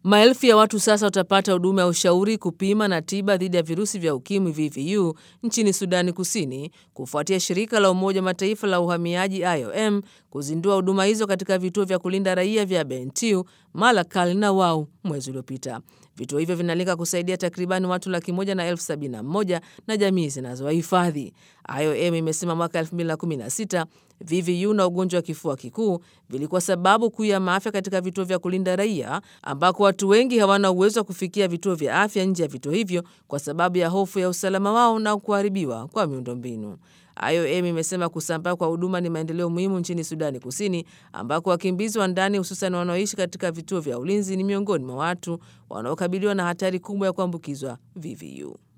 Maelfu ya watu sasa watapata huduma ya ushauri, kupima na tiba dhidi ya virusi vya ukimwi VVU nchini Sudani Kusini kufuatia shirika la Umoja wa Mataifa la uhamiaji IOM kuzindua huduma hizo katika vituo vya kulinda raia vya Bentiu, Malakal na Wau mwezi uliopita. Vituo hivyo vinalenga kusaidia takribani watu laki moja na elfu sabini na moja na jamii zinazowahifadhi. IOM imesema mwaka 2016 VVU na ugonjwa wa kifua kikuu vilikuwa sababu kuu ya maafa katika vituo vya kulinda raia, ambako watu wengi hawana uwezo wa kufikia vituo vya afya nje ya vituo hivyo kwa sababu ya hofu ya usalama wao na kuharibiwa kwa miundombinu. IOM imesema kusambaa kwa huduma ni maendeleo muhimu nchini Sudani Kusini, ambako wakimbizi wa ndani hususan wanaoishi katika vituo vya ulinzi ni miongoni mwa watu wanaokabiliwa na hatari kubwa ya kuambukizwa VVU.